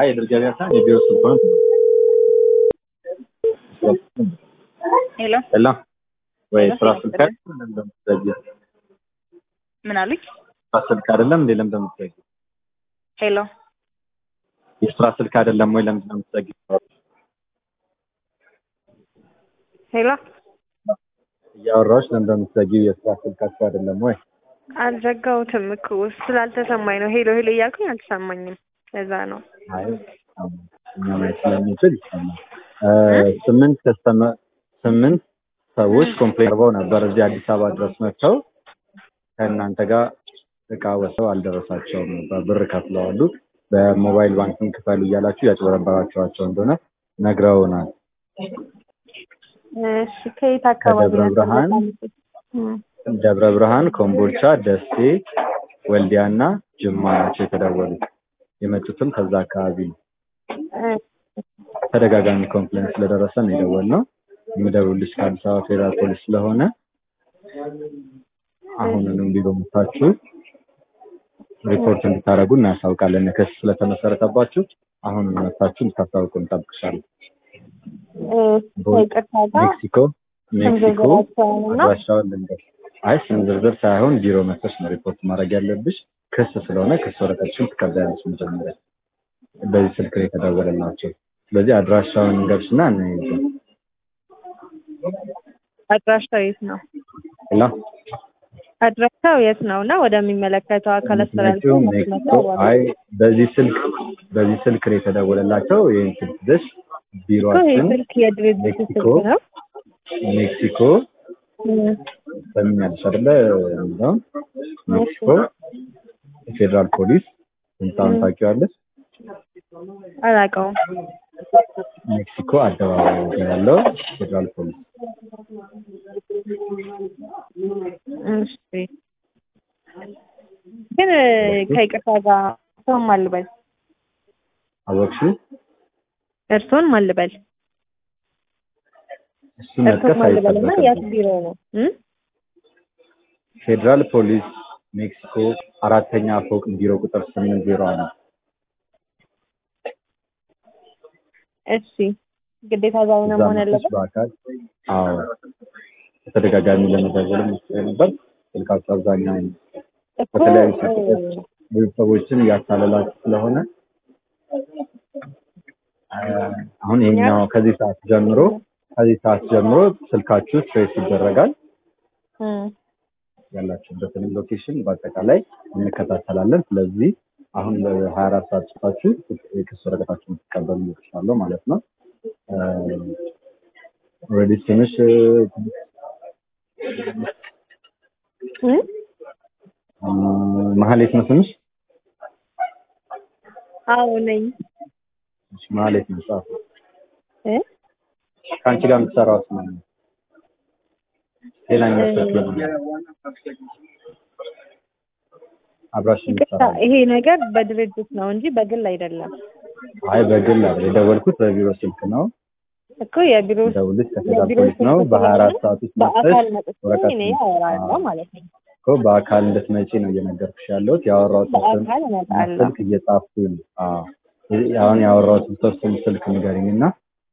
አይ የድር ገበያ ሳይሆን የቢሮ ስልክ ነው። ሄሎ ሄሎ ወይ ሄሎ፣ ስራ ሰላም ስልክ ይስጥልኝ። አይደለም እንደምትዘጊው ምን አሉኝ? ስራ ስልክ አይደለም እንዴ ለምን እንደምትዘጊው ሄሎ የስራ ስልክ አይደለም ወይ ለምን እንደምትዘጊው ሄሎ እያወራሁሽ ለምን እንደምትዘጊው የስራ ስልካችሁ አይደለም ወይ አልዘጋሁትም እኮ ስላልተሰማኝ ነው። ሄሎ ሄሎ እያልኩኝ አልተሰማኝም። ለዛ ነው። አይ እኛ ማየት ስለሚችል ይሰማል እ ስምንት ከስተመ ስምንት ሰዎች ኮምፕሌን አድርገው ነበር እዚህ አዲስ አበባ ድረስ መጥተው ከእናንተ ጋር እቃ ወስደው አልደረሳቸውም ነበር ብር ከፍለዋሉ በሞባይል ባንኪንግ ክፈሉ እያላችሁ ያጭበረበራችኋቸው እንደሆነ ነግረውናል እሺ ከየት አካባቢ ከደብረ ነው? ብርሃን እም፣ ደብረ ብርሃን ኮምቦልቻ ደሴ ወልዲያ እና ጅማ ናቸው የተደወሉት የመጡትም ከዛ አካባቢ ነው እ፣ ተደጋጋሚ ኮምፕሌን ስለደረሰ ነው የደወልነው የምደውልልሽ ከአዲስ አበባ ፌዴራል ፖሊስ ስለሆነ አሁንንም ቢሮ መታችሁ ሪፖርት እንድታደርጉ እናያሳውቃለን ክስ ስለተመሰረተባችሁ አሁን መታችሁ እንድታሳውቁ እንጠብቅሻለን እ፣ ከይቅርታ ጋር ሜክሲኮ ሜክሲኮ ዝርዝራቸውንና አድራሻውን ልንገር አይ ስም ዝርዝር ሳይሆን ቢሮ መጥተሽ ነው ሪፖርት ማድረግ ያለብሽ ክስ ስለሆነ ክስ ወረቀትሽን ትቀበያለሽ መጀመሪያ በዚህ ስልክ ላይ የተደወለላቸው ስለዚህ አድራሻውን እንገርሽና እንይዘ አድራሻው የት ነው? ላ አድራሻው የት ነው? እና ወደሚመለከተው አካል አስተላልፎ ሜክሲኮ አይ በዚህ ስልክ በዚህ ስልክ ላይ የተደወለላቸው ይህን ስልክ ይዘሽ ይህ ቢሮአችን ስልክ የድርጅቱ ሜክሲኮ ስልክ ነው። ሜክሲኮ እም፣ ሰሚኛለሽ አይደለ እንደውም ሜክሲኮ ፌዴራል ፖሊስ ህንፃውን ታውቂዋለሽ አላውቀውም። ሜክሲኮ አደባባይ ላይ ያለው ፌዴራል ፖሊስ እሺ ግን ከይቅርታ ጋር እርስዎን ማን ልበል? አወቅሽው እርስዎን ማን ልበል? እሱ እርስዎን መጥቀስ ማን ልበል እና የት አይጠበቅም ቢሮ ነው? እም? ፌዴራል ፖሊስ ሜክሲኮ አራተኛ ፎቅ ቢሮ ቁጥር ስምንት ዜሮ አንድ እሺ ግዴታ ዛሬ ነው እዛ መሆን መጥተሽ ያለበት? በአካል አዎ በተደጋጋሚ ለመደወል ሞክሬ ነበር ስልካቸው አብዛኛው እኮ በተለያዩ እ፣ ስልኮች ብዙ ሰዎችን እያታለላችሁ ስለሆነ አ፣ አሁን ይሄኛው ከዚህ ሰዓት ጀምሮ ከዚህ ሰዓት ጀምሮ ስልካችሁ ትሬስ ይደረጋል እም፣ ያላችሁበትን ሎኬሽን በአጠቃላይ እንከታተላለን ስለዚህ አሁን ለሀያ አራት ሰዓት ጽፋችሁ የክስ ወረቀታችሁን ትቀበሉ ይችላለሁ ማለት ነው ኦልሬዲ ስምሽ እም? አ፣ መሀሌት ነው ስምሽ አዎ ነኝ። እሺ፣ መሀሌት ነው ጻፉ እ? ከአንቺ ጋር የምትሰራው ስማ ነው ሌላኛው ስልክ ነው አብራሽ ይቅርታ የምትሰራው ይሄ ነገር በድርጅት ነው እንጂ በግል አይደለም አይ በግል አይደል የደወልኩት በቢሮ ስልክ ነው እኮ የቢሮ ደውልሽ ከፌዴራል የቢሮ ፖሊስ ነው ስልክ በሀያ አራት ስለሆነ ሰዓት ውስጥ መጥተሽ በአካል መጥቼ ወረቀት እኔ ነው። አወራለሁ አዎ። ማለት ነው። እኮ በአካል እንድትመጪ ነው እየነገርኩሽ ያለሁት ያወራሁትን ስም በአካል እመጣለሁ። ስልክ እየጻፍኩኝ አዎ አሁን ያወራሁትን ሰው ስም ስልክ ንገሪኝ እና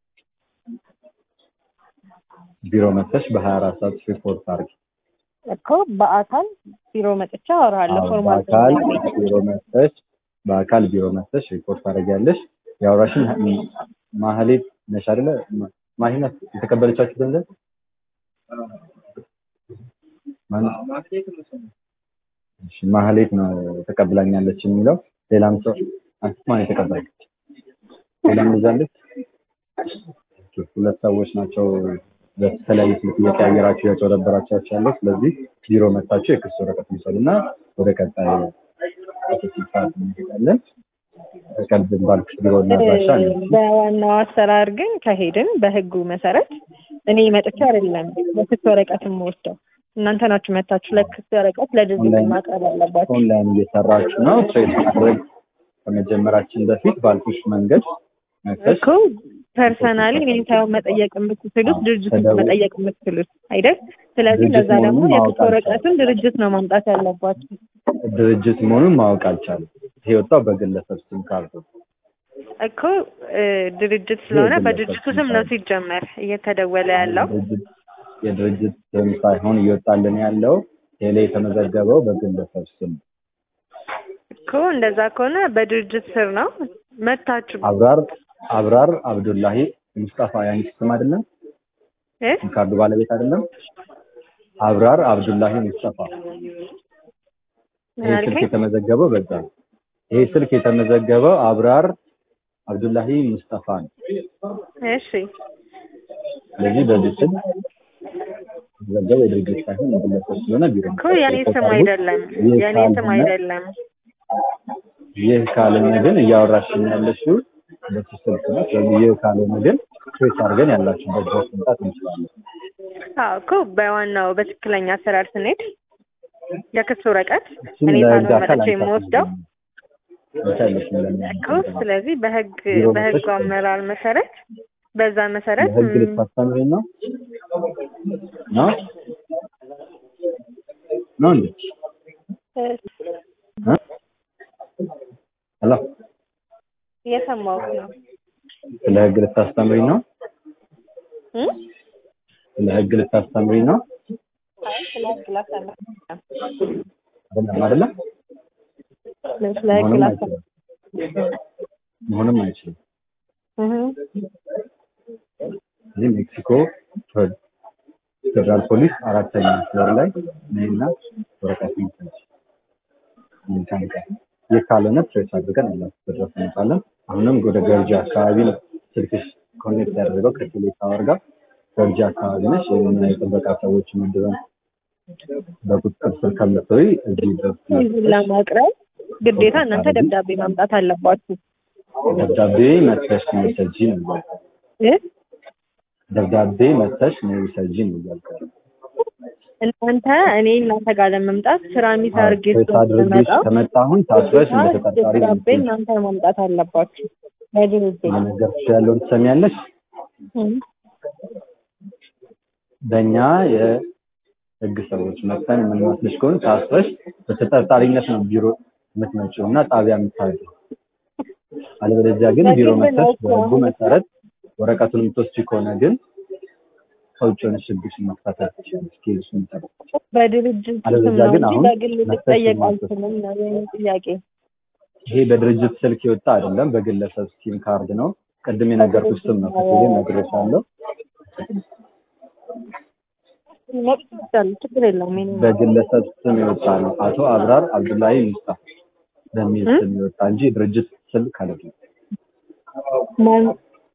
ቢሮ መጥተሽ በሀያ አራት ሰዓት ውስጥ ሪፖርት አድርጊ እኮ በአካል ቢሮ መጥቼ አወራለሁ። አዎ ፎርማል በአካል ቢሮ መጥተሽ በአካል ቢሮ መጥተሽ ሪፖርት ታደርጊያለሽ ያወራሽን ማህሌት ነሽ አይደለ ማ- ማሂናት የተቀበለቻችሁ ገንዘብ ማን- እሺ ማህሌት ነው ተቀብላኛለች የሚለው ሌላም ሰው አንቺ ማን የተቀበለች ሌላም ይዛለች ኦኬ፣ ሁለት ሰዎች ናቸው በተለያዩ ስልክ እየቀያየራችሁ ያጭበረበራችኋቸው ያለው ስለዚህ ቢሮ መጥታችሁ የክስ ወረቀት ይሰሉና ወደ ቀጣይ ሰዓት እንሄዳለን ቀልብ ባልኩሽ ቢሮ እና አድራሻ አለ በዋናው አሰራር ግን ከሄድን በህጉ መሰረት እኔ መጥቼ አይደለም ለክስ ወረቀትም ወስደው እናንተ ናችሁ መታችሁ ለክስ ወረቀት ለድርጅት ኦንላይን- ማቅረብ ያለባችሁ። ኦንላይን እየሰራችሁ ነው ትሬድ ማድረግ ከመጀመራችን በፊት ባልኩሽ መንገድ መጥተሽ እኮ ፐርሰናሊ እኔን ሳይሆን መጠየቅ የምትችሉት አዎ፣ ድርጅቱን ተደውሎ- መጠየቅ የምትችሉት አይደል? ስለዚህ ድርጅት ለዛ ደግሞ መሆኑን ማወቅ የክስ ወረቀቱን ድርጅት ነው ማምጣት ያለባችሁ። ድርጅት መሆኑን ማወቅ አልቻለም። ይሄ የወጣው በግለሰብ ስም ካርድ ነው። እኮ እ፣ ድርጅት ስለሆነ የግለሰብ በድርጅቱ ስም ነው ሲጀመር እየተደወለ ያለው። የድርጅት- የድርጅት ስም ሳይሆን እየወጣልን ያለው ቴሌ የተመዘገበው በግለሰብ ስም ነው። እኮ እንደዛ ከሆነ በድርጅት ስር ነው መታችሁ አብራር አብራር አብዱላሂ ሙስጣፋ ያንቺ ስም አይደለም? እ? ካርዱ ባለቤት አይደለም? አብራር አብዱላሂ ሙስጣፋ ምን ይሄ ስልክ አልከኝ? የተመዘገበው በዛ ነው። ይሄ ስልክ የተመዘገበው አብራር አብዱላሂ ሙስጣፋ ነው። እሺ ስለዚህ በዚህ ስም የተመዘገበው የድርጅት ሳይሆን የግለሰብ ስለሆነ ቢሮ እኮ የኔ ስም አይደለም ይህ የኔ ስም ካልሆነ- አይደለም። ይህ ካልሆነ ግን እያወራሽኝ ያለሽው በሱ ስልክ ነው። ስለዚህ ይህ ካልሆነ ግን ትሬስ አድርገን ያላችሁበት ድረስ መምጣት እንችላለን። አዎ እኮ በዋናው በትክክለኛ አሰራር ስንሄድ የክስ ወረቀት እሱም እኔ ለህግ ሳልሆን አካል መጥቼ የምወስደው አይቻልሽም እኮ ስለዚህ በህግ ቢሮ በህጉ መጥተሽ አመራር መሰረት በዛ መሰረት ለህግ ም፣ ልታስተምሪ ነው ነው ነው እንዴ? እ፣ እ? ሄሎ እየሰማሁህ ነው ስለ ህግ ልታስተምሪ ነው? እ? ስለ ህግ ልታስተምሪ ነው? አይ ስለ ህግ ላስተምር አይደለም አይደለ? ስለ ህግ መሆንም ላስተምር አይችልም። መሆንም አይችልም። እህ፣ እዚህ ሜክሲኮ ፌደራል ፖሊስ አራተኛ ፍሎር ላይ ነይና ወረቀት ይሰጥ ይንካንካ ይህ ካልሆነ ፕሬስ አድርገን ያላችሁ ድረስ እንመጣለን። አሁንም ወደ ገርጂ አካባቢ ነው ስልክሽ ኮኔክት ያደረገው ከቴሌ ታወር ጋር ገርጂ አካባቢ ነች። ይህንን የጥበቃ ሰዎች ምንድነው በቁጥጥር ስር ከምትሆይ እዚህ ድረስ ይህን ለማቅረብ ግዴታ እናንተ ደብዳቤ ማምጣት አለባችሁ ደብዳቤ መተሽ መሰጂ ነው እያልኩ እ? ደብዳቤ መተሽ ነው ሰጂ ነው እያልኩ እናንተ እኔ እናንተ ጋር ለመምጣት ስራ ሚስ አድርጌ ፕሬስ አድርገሽ ከመጣሁን ታስረሽ እንደ ተጠርጣሪ ነው ደብዳቤ እናንተ ማምጣት አለባችሁ ለድርጅት እየነገርኩሽ ያለውን ትሰሚያለሽ። በእኛ የህግ ሰዎች መጥተን የምንመስልሽ ከሆነ ታስረሽ በተጠርጣሪነት ነው ቢሮ የምትመጪው እና ጣቢያ የምታድሪው። አለበለዚያ ግን ቢሮ መጥተሽ በህጉ መሰረት ወረቀቱን የምትወስጂ ከሆነ ግን ከውጭ ሆነሽ ህግሽን መፍታት ትችላለሽ። ኬዝሽን ጠብቅ። በድርጅት ስም አለበለዚያ ነው ግን እንጂ አሁን በግል መክሰስ ልጠየቅ የማትችል- አልችልም ነው የእኔ ጥያቄ። ይሄ በድርጅት ስልክ የወጣ አይደለም፣ በግለሰብ ሲም ካርድ ነው። ቅድም የነገርኩሽ ስም ነው። ከቴሌ ነግሬሻለሁ። መብት ይወስዳሉ፣ ችግር የለውም። የእኔ ነው። በግለሰብ ስም የወጣ ነው። አቶ አብራር አብዱላሂ ሙስጣፋ በሚል እ? ስም የወጣ እንጂ የድርጅት ስልክ አይደለም። ማን-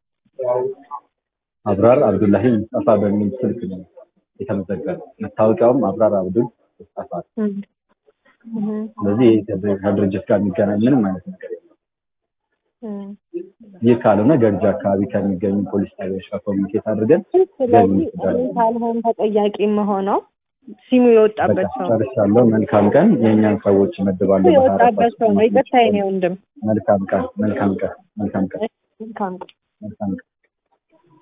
አብራር አብዱላሂ ሙስጣፋ በሚል ስልክ ነው የተመዘገበ። መታወቂያውም አብራር አብዱል ሙስጣፋ ነው። እም፣ እም፣ ስለዚህ ይህ ከድር- ከድርጅት ጋር የሚገናኝ ምንም አይነት ነገር የለም። እም። ይህ ካልሆነ ገርጂ አካባቢ ከሚገኙ ፖሊስ ጣቢያዎች ጋር ኮሚኒኬት አድርገን ስለዚህ እኔ ካልሆን ተጠያቂ መሆነው ሲሙ የወጣበት በቃ ሰው ጨርሻለሁ። መልካም ቀን። የእኛን ሰዎች ይመድባሉ። ሲሙ የወጣበት ሰው ነው። ይቅርታ የኔ ወንድም መልካም ቀን። መልካም ቀን። መልካም ቀን። መልካም መልካም ቀን።